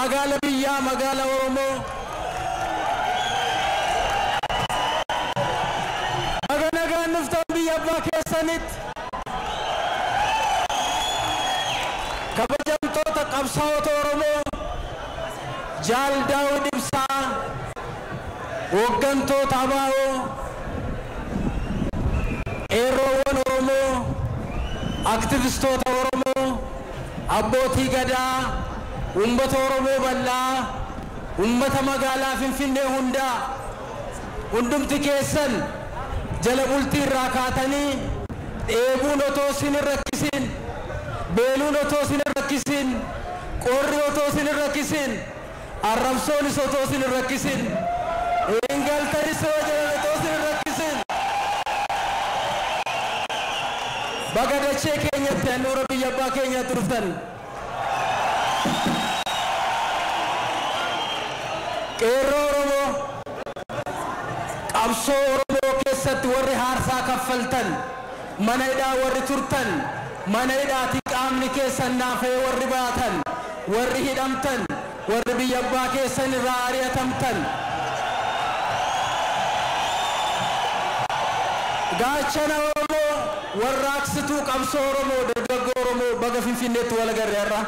magaala biyyaa magaala oromoo naga nagaan dhuftan biyya abbaa keessanitti kabajamtoota qabsaa'ota oromoo jaal daawud ibsaa hooggantoota abaa'oo qeerroowwan oromoo aktivistoota oromoo abbootii gadaa ummata oromoo bal'aa ummata magaalaa finfinnee hundaa hundumti keessan jala bultii irraa kaatanii dheebuun otoo isin hin rakkisin beeluun otoo isin hin rakkisin qorri otoo isin hin rakkisin arrabsoonis otoo isin hin rakkisin hingaltanis yoo jedhan otoo isin hin rakkisin baga dachee keenyatti handhuura biyya abbaa keenyaatti dhuftan qeerroo oromoo qabsoo oromoo keessatti warri haarsaa kaffaltan mana hidhaa warri turtan mana hidhaati qaamni keessan naafee warri baatan warri hidhamtan warri biyya abbaa keessan irraa ari'atamtan gaachana oromoo warraaqsituu qabsoo oromoo dargaggoo oromoo baga finfinneetti wal agarre har'a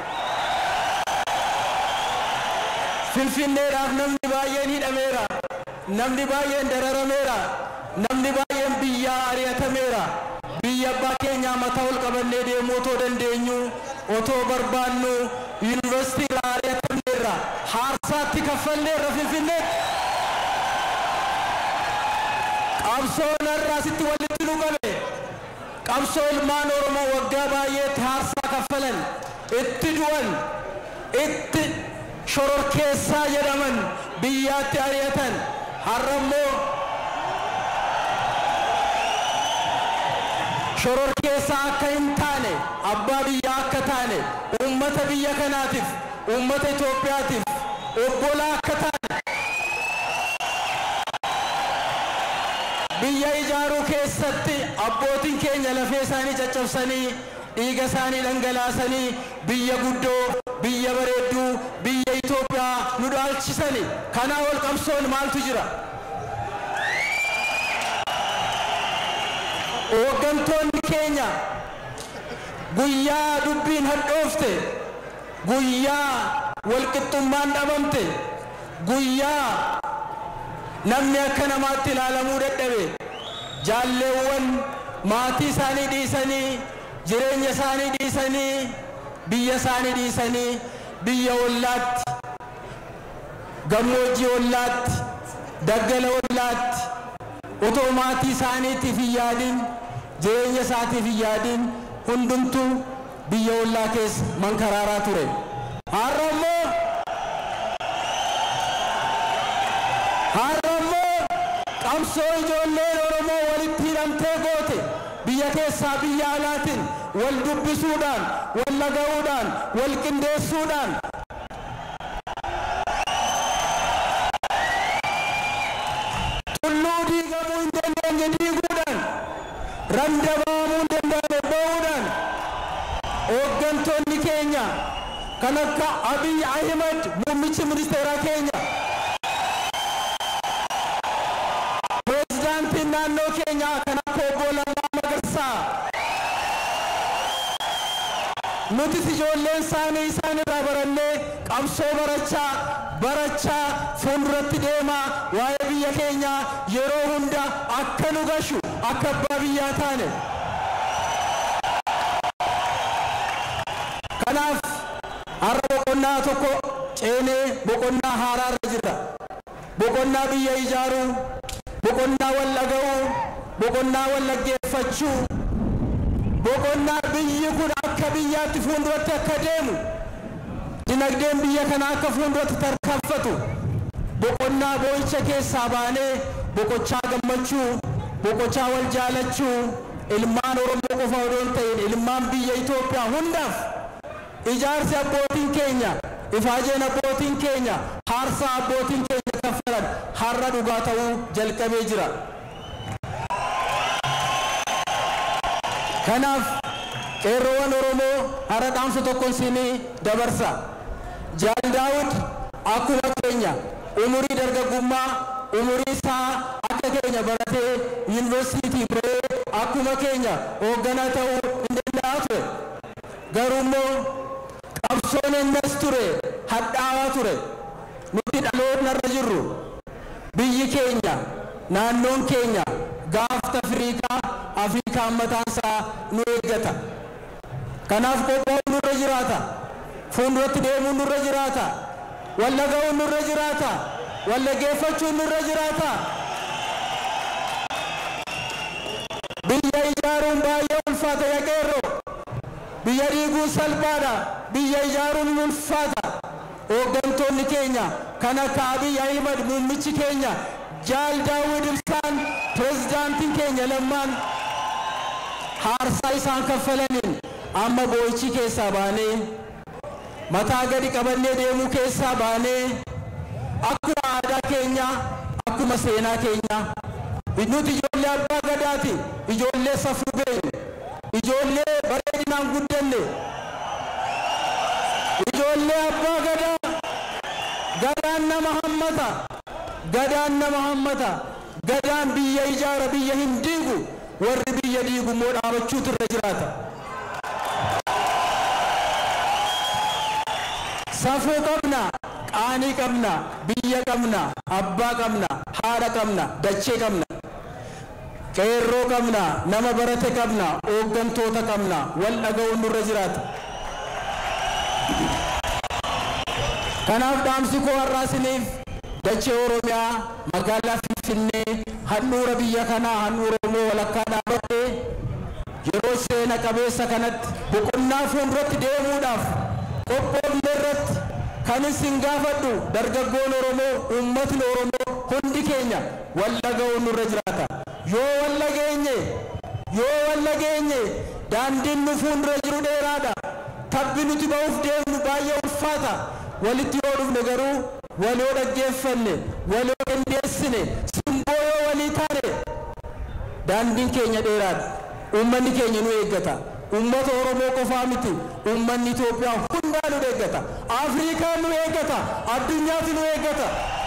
finfinneedhaaf namni baay'een hidhameera namni baay'een dararameera namni baay'een biyyaa ari'atameera biyya abbaa keenyaa mataa ol qabannee deemuu otoo dandeenyu otoo barbaannu yuunivarsiitii irraa ari'atamneerra haarsaatti kaffalleerra finfinneetti qabsoon har'a asitti walitti nu qabe qabsoo ilmaan oromoo waggaa baay'eetti haarsaa kaffalan itti du'an itti shororkeessaa jedhaman biyyaatti ari'atan har'a immoo shororkeessaa akka hin taane abbaa biyyaa akka taane uummata biyya kanaatiif uummata Itoophiyaatiif obbolaa akka taane biyya ijaaruu keessatti abbootiin keenya lafee isaanii caccabsanii dhiiga isaanii dhangalaasanii biyya guddoo biyya bareedduu biyya Itoophiyaa nu dhaalchisani kanaa ol qabsoon maaltu jira hooggantoonni keenya guyyaa dubbiin hadhoofte guyyaa walqixxummaan dhabamte guyyaa namni akka namaatti ilaalamuu dadhabe jaalleewwan maatii isaanii dhiisanii jireenya isaanii dhiisanii biyya isaanii dhiisanii biyya ollaatti gammoojjii ollaatti daggala ollaatti otoo maatii isaaniitiif hin yaadin jireenya isaatiif hin yaadin hundumtuu biyya ollaa keessa mankaraaraa ture har'a immoo har'a immoo qabsoo ijoolleen oromoo walitti hidhamtee goote biyya keessaa biyya alaatiin wal dubbisuudhaan wal laga'uudhaan wal qindeessuudhaan tulluu diigamuu hin dandeenye diiguudhaan randa ba'amuu hin danda'ame ba'uudhaan hooggantoonni keenya kan akka abiy ahimad muummichi ministeeraa keenya pireezidaantiin naannoo keenyaa kan akka obbo Lammaa Magarsaa nutis ijoolleen isaanii isaan irraa barannee qabsoo barachaa barachaa fuulduratti deemaa waa'ee biyya keenyaa yeroo hunda akka nu gashu akka abbaa biyyaa taane kanaaf har'a boqonnaa tokko ceenee boqonnaa haaraarra jirra boqonnaa biyya ijaaruu boqonnaa wal dhaga'uu boqonnaa wal dhaggeeffachuu boqonnaa biyyi kun akka biyyaatti fuulduratti akka deemu dinagdeen biyya kana akka fuulduratti tarkaanfatu boqonnaa boo'icha keessaa baanee boqochaa gammachuu boqochaa wal jaalachuu ilmaan oromoo qofa odoo hin ta'in ilmaan biyya Itoophiyaa hundaaf ijaarsi abbootiin keenya ifaajeen abbootiin keenya haarsaa abbootiin keenya kaffalan har'a dhugaa ta'uu jalqabee jira. Kanaaf qeerroowwan Oromoo har'a dhaamsa tokkoon siinii dabarsa. jaal daawud akkuma keenya umurii dargaggummaa umurii isaa akka keenya baratee yuunivarsiitii bahee akkuma keenya hoogganaa ta'uu hin danda'a ture garuu immoo qabsoon innas ture hadhaawaa ture nuti dhaloonni irra jirru biyyi keenya naannoon keenya gaafta afriikaa afriikaan mataansaa nu eeggata kanaaf qophaa'uun nurra jiraata fuulduratti deemuun nurra jiraata walla ga'uun nurra jiraata walla geeffachuun nurra jiraata biyya ijaaruun baay'ee ulfaata yaqeerroo biyya dhiiguun salphaadha biyya ijaaruun hin ulfaata hooggantoonni keenya kan akka abiy ahimad muummichi keenya jaal daawud ibsaan pirezidaantiin keenya lammaan haarsaa isaan kaffalaniin amma boo'ichi keessaa baanee mataa gadi qabannee deemuu keessaa baanee akkuma aadaa keenya akkuma seenaa keenya nuti ijoollee abbaa gadaati ijoollee safuu beeknu ijoollee bareedinaan guddanne ijoollee abbaa gadaa gadaan nama hammata gadaan nama hammata gadaan biyya ijaara biyya hin diigu warri biyya diigu immoo dhaabachuutu irra jiraata safuu qabna qaanii qabna biyya qabna abbaa qabna haadha qabna dachee qabna qeerroo qabna nama barate qabna hooggantoota qabna wal dhaga'uun nurra jiraata kanaaf dhaamsi koo har'aasiniif dachee oromiyaa magaalaa finfinnee handhuura biyya kanaa handhuura oromoo walakkaa dhaabadhee yeroo seena qabeessa kanatti boqonnaa fuulduratti deemuudhaaf qophoofne irratti kan isin gaafadhu dargaggoon oromoo uummatni oromoo hundi keenya wal dhaga'uun nurra jiraata yoo wal dhageenye yoo wal dhageenye daandiin nu fuuldura jiru dheeraadha tabbi nuti ba'uuf deemnu baay'ee ulfaata walitti yoo dhufne garuu wal yoo dhaggeeffanne wal yoo dandeessine simboo yoo walii taane daandiin keenya dheeraadha uummanni keenya nu eeggata ummata oromoo qofaa miti uummanni itoophiyaa hundaa nu eeggata afriikaa nu eeggata addunyaatti nu eeggata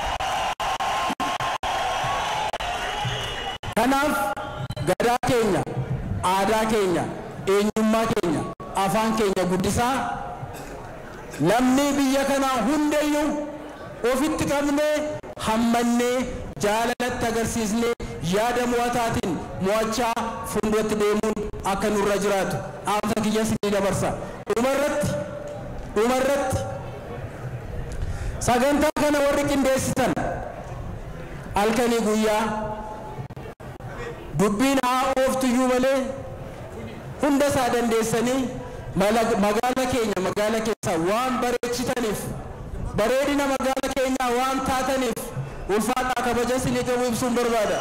kanaaf gadaa keenya aadaa keenya eenyummaa keenya afaan keenya guddisaa lammii biyya kanaa hundayyuu ofitti qabnee hammannee jaalalatti agarsiisnee yaada mo'ataatiin mo'achaa fuulduratti deemuun akka nurra jiraatu dhaamsa kiyyas ni dabarsa dhumarratti dhumarratti sagantaa kana warri qindeessitan halkanii guyyaa dubbiin haa ooftuyyuu malee hunda isaa dandeessanii magaala keenya magaala keessa waan bareechitaniif bareedina magaala keenyaa waan taataniif ulfaadhaa kabaja isinii qabu ibsuun barbaada.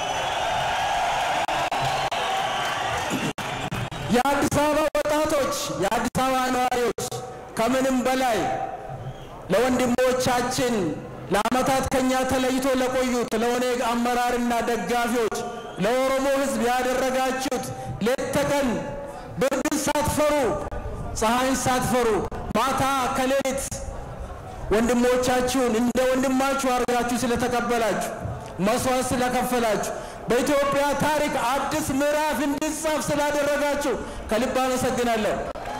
የአዲስ አበባ ወጣቶች የአዲስ አበባ ነዋሪዎች ከምንም በላይ ለወንድሞቻችን ለአመታት ከኛ ተለይቶ ለቆዩት ለኦነግ አመራርና ደጋፊዎች ለኦሮሞ ሕዝብ ያደረጋችሁት ሌት ተቀን ብርድን ሳትፈሩ ፀሐይን ሳትፈሩ ማታ ከሌሊት ወንድሞቻችሁን እንደ ወንድማችሁ አድርጋችሁ ስለተቀበላችሁ መስዋዕት ስለከፈላችሁ በኢትዮጵያ ታሪክ አዲስ ምዕራፍ እንዲጻፍ ስላደረጋችሁ ከልብ አመሰግናለሁ።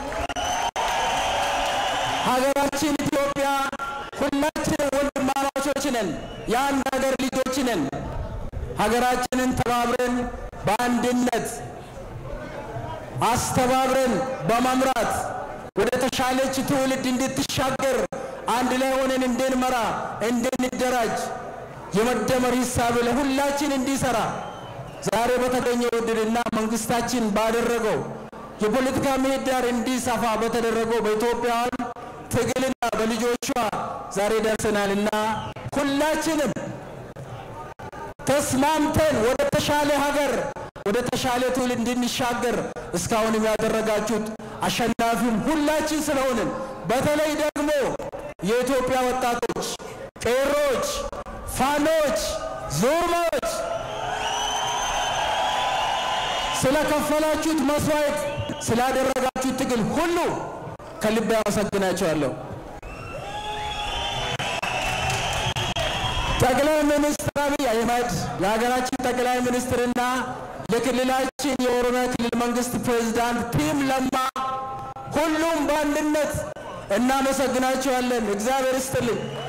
ሀገራችን ኢትዮጵያ ሁላችንም ወንድማማቾች ነን፣ የአንድ ሀገር ልጆች ነን። ሀገራችንን ተባብረን በአንድነት አስተባብረን በመምራት ወደ ተሻለች ትውልድ እንድትሻገር አንድ ላይ ሆነን እንድንመራ እንድንደራጅ የመደመር ሂሳብ ለሁላችን እንዲሰራ ዛሬ በተገኘው እድልና መንግስታችን ባደረገው የፖለቲካ ምህዳር እንዲሰፋ በተደረገው በኢትዮጵያውያን ትግልና በልጆቿ ዛሬ ደርሰናልና ሁላችንም ተስማምተን ወደ ተሻለ ሀገር ወደ ተሻለ ትውልድ እንድንሻገር እስካሁንም ያደረጋችሁት አሸናፊም ሁላችን ስለሆንን በተለይ ደግሞ የኢትዮጵያ ወጣቶች፣ ቄሮች፣ ፋኖች፣ ዙርማዎች ስለከፈላችሁት መስዋዕት ስላደረጋችሁት ትግል ሁሉ ከልብ ያመሰግናቸዋለሁ። ጠቅላይ ሚኒስትር አብይ አህመድ የሀገራችን ጠቅላይ ሚኒስትርና የክልላችን የኦሮሚያ ክልል መንግስት ፕሬዝዳንት ቲም ለማ ሁሉም በአንድነት እናመሰግናቸዋለን። እግዚአብሔር ይስጥልኝ።